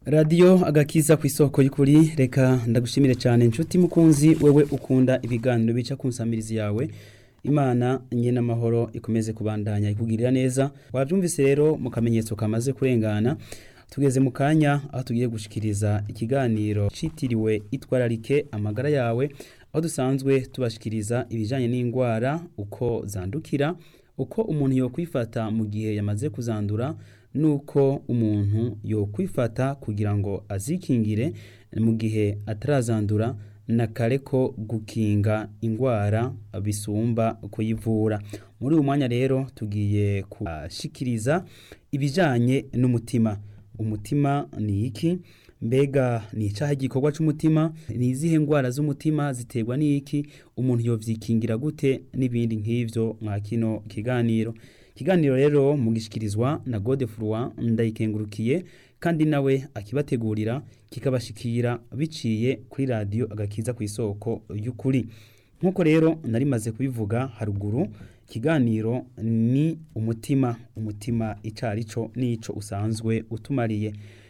radiyo agakiza ku isoko y'ukuri reka ndagushimire cyane inshuti mukunzi wewe ukunda ibiganiro bica ku nsamirizi yawe imana nye n'amahoro ikomeze kubandanya ikugirira neza wabyumvise rero mu kamenyetso kamaze kurengana tugeze mu kanya aho tugiye gushikiriza ikiganiro citiriwe itwararike amagara yawe aho dusanzwe tubashikiriza ibijyanye n'indwara uko zandukira uko umuntu yokwifata mu gihe yamaze kuzandura nuko umuntu yokwifata kugira ngo azikingire mu gihe atarazandura na kare ko gukinga indwara bisumba kuyivura muri uyu mwanya rero tugiye kubashikiriza ibijyanye n'umutima umutima ni iki mbega ni icyaha igikorwa cy'umutima ni izihe ndwara z'umutima ziterwa n'iki umuntu yovyikingira gute n'ibindi nk'ivyo mwa kino kiganiro ikiganiro rero mugishikirizwa na gode furwa ndayikengurukiye kandi nawe akibategurira kikabashikira biciye kuri radiyo agakiza ku isoko y'ukuri nk'uko rero narimaze kubivuga haruguru ikiganiro ni umutima umutima icari cyo n'ico usanzwe utumariye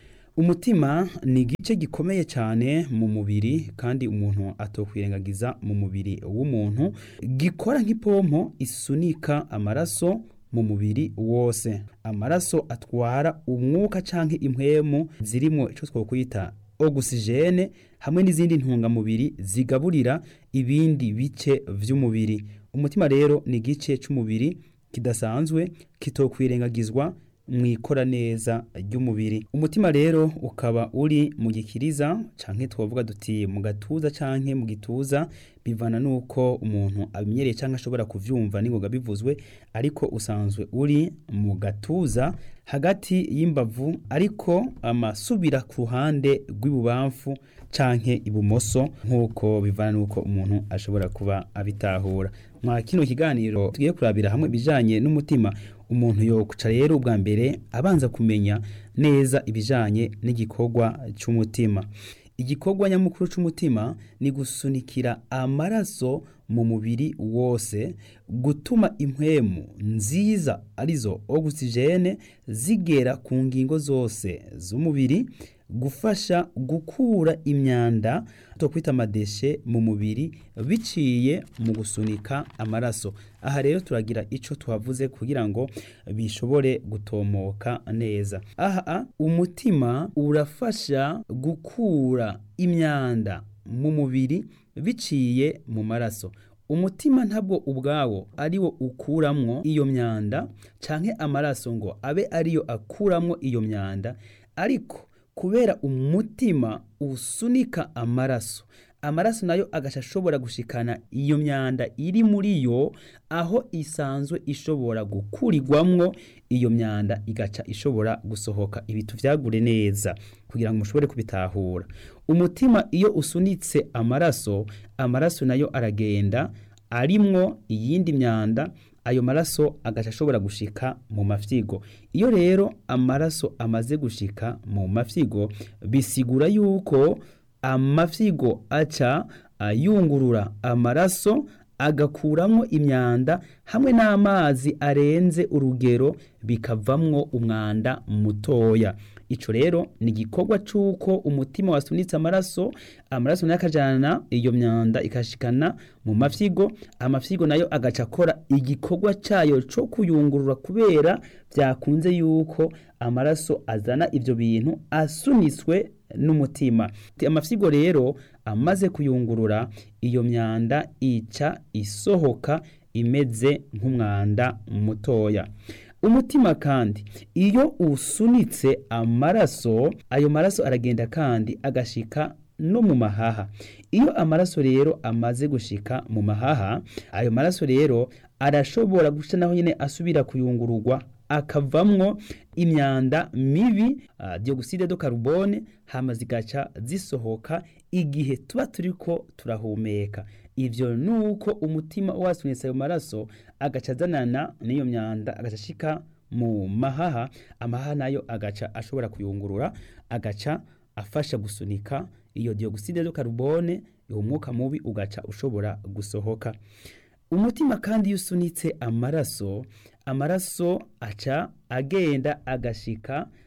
umutima ni igice gikomeye cyane mu mubiri kandi umuntu atokwirengagiza mu mubiri w'umuntu gikora nk'ipompo isunika amaraso mu mubiri wose amaraso atwara umwuka canke impwemu zirimo ico twokwita ogisijene hamwe n'izindi ntungamubiri zigaburira ibindi bice vy'umubiri umutima rero ni igice c'umubiri kidasanzwe kitokwirengagizwa mu ikora neza ry'umubiri umutima rero ukaba uri mu gikiriza canke twavuga duti mu gatuza canke mu gituza bivana nuko umuntu abimenyereye canke ashobora kuvyumva ningoga bivuzwe ariko usanzwe uri mu gatuza hagati y'imbavu ariko amasubira ku ruhande rw'ibubamfu canke ibumoso nk'uko bivana nuko umuntu ashobora kuba abitahura mwa kino kiganiro tugiye kurabira hamwe ibijanye n'umutima umuntu yokuca rero ubwa mbere abanza kumenya neza ibijanye n'igikorwa cy'umutima igikorwa nyamukuru cy'umutima ni gusunikira amaraso mu mubiri wose gutuma impwemu nziza arizo ogisijene zigera ku ngingo zose z'umubiri gufasha gukura imyanda twakwita amadeshe mu mubiri biciye mu gusunika amaraso aha rero turagira icyo tuhavuze kugira ngo bishobore gutomoka neza aha umutima urafasha gukura imyanda mu mubiri biciye mu maraso umutima ntabwo ubwawo ariwo ukuramwo iyo myanda canke amaraso ngo abe ariyo akuramwo iyo myanda ariko kubera umutima usunika amaraso amaraso nayo agaca ashobora gushikana iyo myanda iri muri yo aho isanzwe ishobora gukurirwamwo iyo myanda igaca ishobora gusohoka ibitu vyagure neza kugira ngo mushobore kubitahura umutima iyo usunitse amaraso amaraso nayo aragenda arimwo iyindi myanda ayo maraso agaca ashobora gushika mu mafyigo iyo rero amaraso amaze gushika mu mafyigo bisigura yuko amafyigo aca ayungurura amaraso agakuramwo imyanda hamwe n'amazi arenze urugero bikavamwo umwanda mutoya ico rero ni igikorwa c'uko umutima wasunitse amaraso amaraso nayo akajana iyo myanda ikashikana mu mafyigo amafyigo nayo agaca akora igikorwa cayo co kuyungurura kubera vyakunze yuko amaraso azana ivyo bintu asunitswe n'umutima amafyigo rero amaze kuyungurura iyo myanda ica isohoka imeze nk'umwanda mutoya umutima kandi iyo usunitse amaraso ayo maraso aragenda kandi agashika no mu mahaha iyo amaraso rero amaze gushika mu mahaha ayo maraso rero arashobora guca naho nyine asubira kuyungururwa akavamwo imyanda mibi uh, dioxide de carbone hama zigaca zisohoka igihe tuba turiko turahumeka ivyo nuko umutima wasunitse ayo maraso agaca azanana n'iyo myanda agaca ashika mu mahaha amahaha nayo agaca ashobora kuyungurura agaca afasha gusunika iyo dioxide de carbone uwo mwuka mubi ugaca ushobora gusohoka umutima kandi iyo usunitse amaraso amaraso aca agenda agashika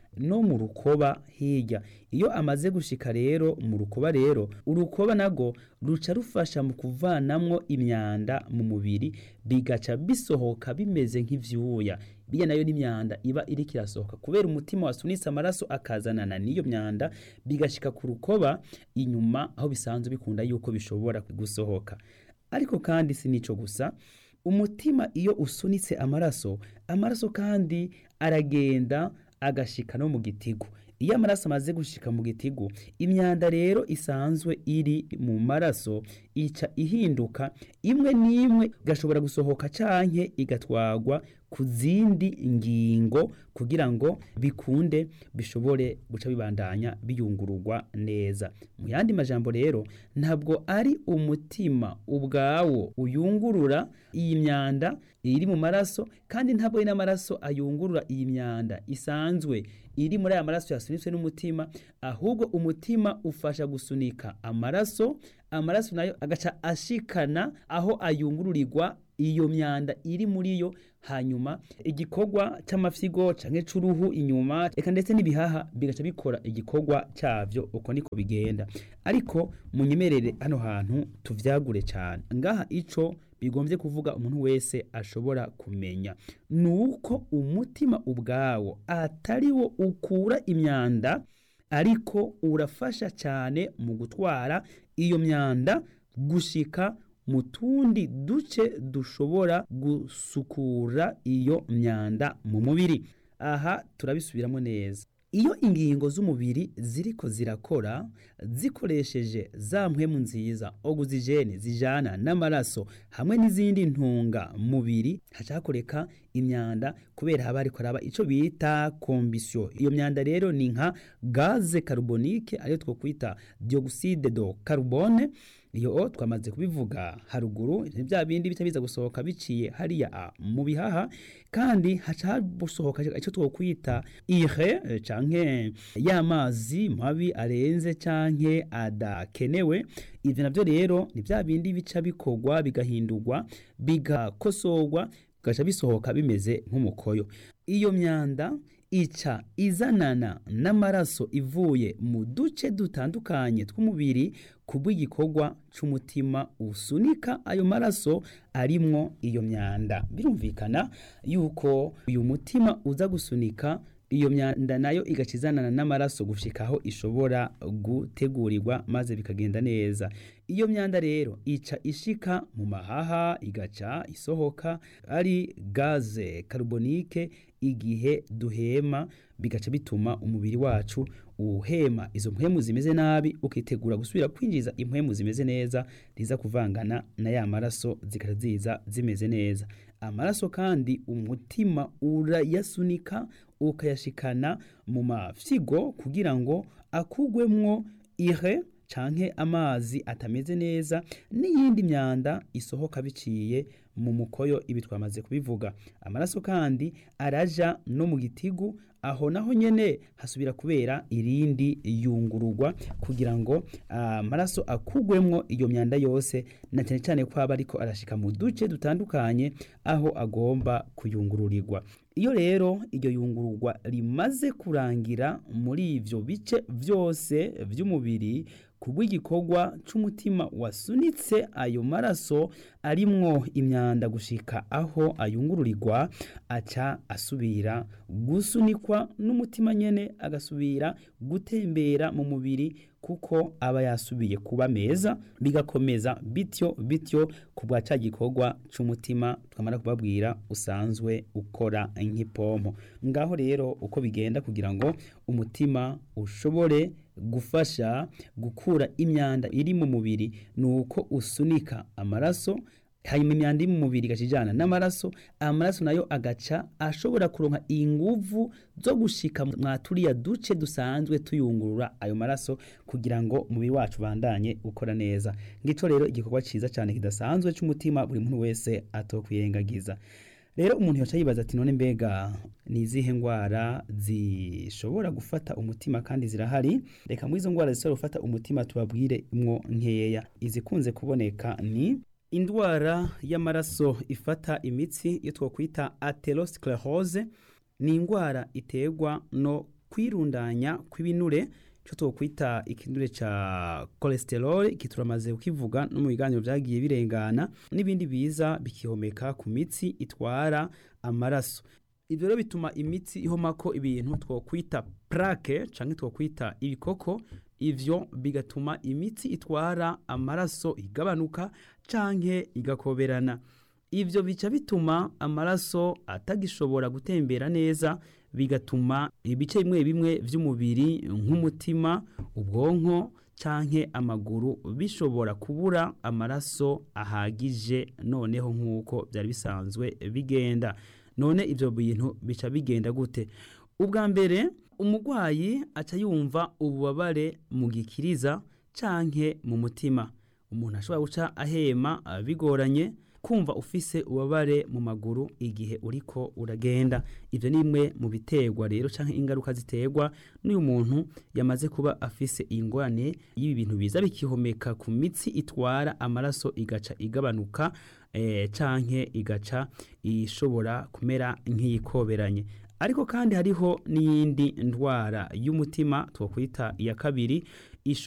no mu rukoba hirya iyo amaze gushika rero mu rukoba rero urukoba nago ruca rufasha mu kuvanamwo imyanda mu mubiri bigaca bisohoka bimeze nk'ivyuya biya nayo n'imyanda iba iriko irasohoka kubera umutima wasunitse amaraso akazanana n'iyo myanda bigashika ku rukoba inyuma aho bisanzwe bikunda yuko bishobora gusohoka ariko kandi si nico gusa umutima iyo usunitse amaraso amaraso kandi aragenda agashika no mu gitigu iyo amaraso amaze gushika mu gitigu imyanda rero isanzwe iri mu maraso ica ihinduka imwe n'imwe igashobora gusohoka canke igatwagwa ku zindi ngingo kugira ngo bikunde bishobore guca bibandanya biyungururwa neza mu yandi majambo rero ntabwo ari umutima ubwawo uyungurura iyi myanda iri mu maraso kandi ntabwo ari n'amaraso ayungurura iyi myanda isanzwe iri muri aya maraso yasunitswe n'umutima ahubwo umutima ufasha gusunika amaraso amaraso nayo agaca ashikana aho ayungururirwa iyo myanda iri muri yo hanyuma igikorwa c'amafyigo canke c'uruhu inyuma eka ndetse n'ibihaha bigaca bikora igikorwa cavyo uko niko bigenda ariko munyemerere hano hantu tuvyagure cane ngaha ico bigombye kuvuga umuntu wese ashobora kumenya nuko umutima ubwawo atari wo ukura imyanda ariko urafasha cyane mu gutwara iyo myanda gushika mu tundi duce dushobora gusukura iyo myanda mu mubiri aha turabisubiramo neza iyo ingingo z'umubiri ziriko zirakora zikoresheje za mpwemu nziza oguzijene zijana n'amaraso hamwe n'izindi ntunga mubiri haca hakoreka imyanda kubera haba hariko haraba ico bita kombisyo iyo myanda rero ni nka gaze carbonique ariyo twokwita dioxide de carbone iyo twamaze kubivuga haruguru ni bya bindi bica biza gusohoka biciye hariya mu bihaha kandi haca hasohoka icyo twokwita ire canke y'amazi mabi arenze canke adakenewe ivyo navyo rero ni bya bindi bica bikorwa bigahindurwa bigakosorwa bigaca bisohoka bimeze nk'umukoyo iyo myanda ica izanana n'amaraso ivuye mu duce dutandukanye tw'umubiri kubw'igikorwa c'umutima usunika ayo maraso arimwo iyo myanda birumvikana yuko uyu mutima uza gusunika iyo myanda nayo igaca izanana n'amaraso gushika aho ishobora gutegurirwa maze bikagenda neza iyo myanda rero ica ishika mu mahaha igaca isohoka ari gaze carbonique igihe duhema bigaca bituma umubiri wacu uhema izo mpwemu zimeze nabi ukitegura gusubira kwinjiza impwemu zimeze neza riza kuvangana na ya maraso zikaza ziza zimeze neza amaraso kandi umutima urayasunika ukayashikana mu mafyigo kugira ngo akugwemwo ire canke amazi atameze neza n'iyindi myanda isohoka biciye mu mukoyo ibi twamaze kubivuga amaraso kandi araja no mu gitigu aho naho nyene hasubira kubera irindi yungururwa kugira ngo amaraso uh, akugwemwo iyo myanda yose na cyane cyane ko aba ariko arashika mu duce dutandukanye aho agomba kuyungururirwa iyo rero iryo yungururwa rimaze kurangira muri ivyo bice vyose vy'umubiri kubw'igikorwa c'umutima wasunitse ayo maraso arimwo imyanda gushika aho ayungururirwa aca asubira gusunikwa n'umutima nyene agasubira gutembera mu mubiri kuko aba yasubiye kuba meza bigakomeza bityo bityo ku bwa ca gikorwa c'umutima twamara kubabwira usanzwe ukora nk'ipompo ngaho rero uko bigenda kugira ngo umutima ushobore gufasha gukura imyanda iri mu mubiri ni uko usunika amaraso hanyuma imyanda iri mu mubiri igacijana n'amaraso amaraso nayo agaca ashobora kuronka inguvu zo gushika mwa turiya duce dusanzwe tuyungurura ayo maraso kugira ngo umubiri wacu bandanye ukora neza ngico rero igikorwa ciza cyane kidasanzwe c'umutima buri muntu wese atokwiyengagiza rero umuntu yoca yibaza ati none mbega ni izihe ndwara zishobora gufata umutima kandi zirahari reka muri izo ndwara zishobora gufata umutima tubabwire mwo nkeya izikunze kuboneka ni indwara y'amaraso ifata imitsi iyo twakwita atherosclerose ni indwara iterwa no kwirundanya kw'ibinure cyo twokwita ikinure ca cholesterol iki turamaze kukivuga no mu biganiro vyagiye birengana n'ibindi biza bikihomeka ku mitsi itwara amaraso ivyo rero bituma imitsi ihomako ibintu twokwita plaque canke twokwita ibikoko ivyo bigatuma imitsi itwara amaraso igabanuka canke igakoberana ivyo bica bituma amaraso atagishobora gutembera neza bigatuma ibice bimwe bimwe vy'umubiri nk'umutima ubwonko canke amaguru bishobora kubura amaraso ahagije noneho nk'uko vyari bisanzwe bigenda none ivyo bintu bica bigenda gute ubwa mbere umurwayi aca yumva ububabare mu gikiriza canke mu mutima umuntu ashobora guca ahema bigoranye kumva ufise ubabare mu maguru igihe uriko uragenda ivyo ni bimwe mu biterwa rero canke ingaruka ziterwa n'uyu muntu yamaze kuba afise ingorane y'ibi bintu biza bikihomeka ku mitsi itwara amaraso igaca igabanuka eh, canke igaca ishobora kumera nk'iyikoberanye ariko kandi hariho n'iyindi ndwara y'umutima twokwita iya kabiri